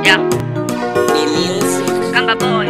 Yeah. Kamba boy.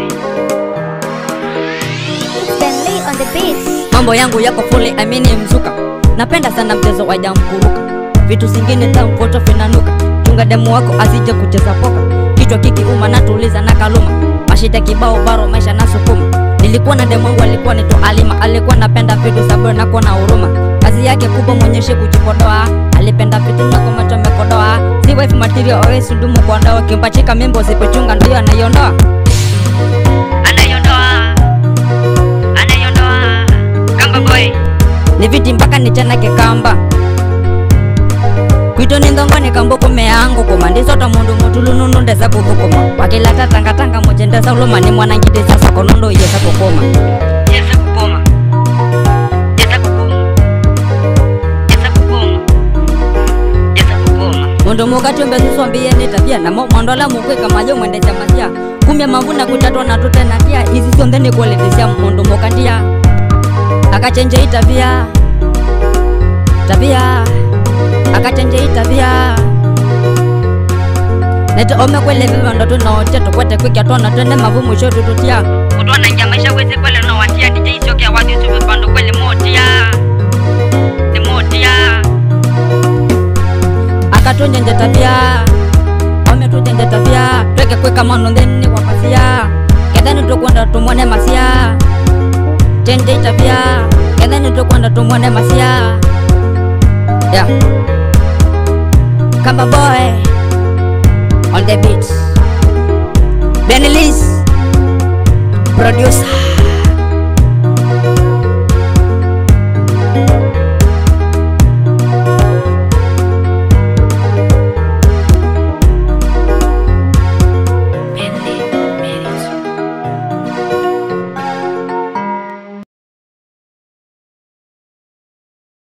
Stanley on the beat. mambo yangu yako fuli amini mzuka napenda sana mchezo wa jamkuruka vitu zingine tamfoto vinanuka chunga demu wako asije kucheza poka kichwa kikiuma natuliza na kaluma mashida kibao baro maisha na sukuma nilikuwa na demu wangu alikuwa nito alima alikuwa napenda vitu saburi na kuwa na huruma kazi yake kubwa mwenyeshi kujipodoa alipenda vitu na kwa macho amekodoa si wife material always ndumu kwa ndoa kimpachika mimbo usipochunga ndio anaiondoa Anaiondoa. Anaiondoa. Kamba boy. ni viti mpaka nichanake kamba kwito ni ndongoni kambukome yangu koma ndisota mundu mutulunundu ndesa kuthukuma wakilata tangatanga moche ndesa uluma ni mwanangitisa sokonondo iyesa kukuma Yesa kukoma. Yesa kukoma. Yesa kukoma. Yesa kukoma. mundu mukatyombe suswambieni tabia namo mwandola mukwika majo mwendesha masia kumya mavuna kutatwa na tutenatia izi sionthe nikuoletesya mundu mukandia akachenje itabia tabia akachenje itabia nete omekweleviva ndo tunote tukwete kwikya twona twene mavu mwisho tututia Kutwana nja maisha wezi kwele no watia DJ isioke awadi usuwe pando kwele motia. Ni motia. akatujenje tabia ametujenje tabia tweke kwika mano theni wapasia ketheni tukwenda tumwone masia chenje tabia ketheni tukwenda tumwone masia yeah. kamba boy on the beat Benny Liz producer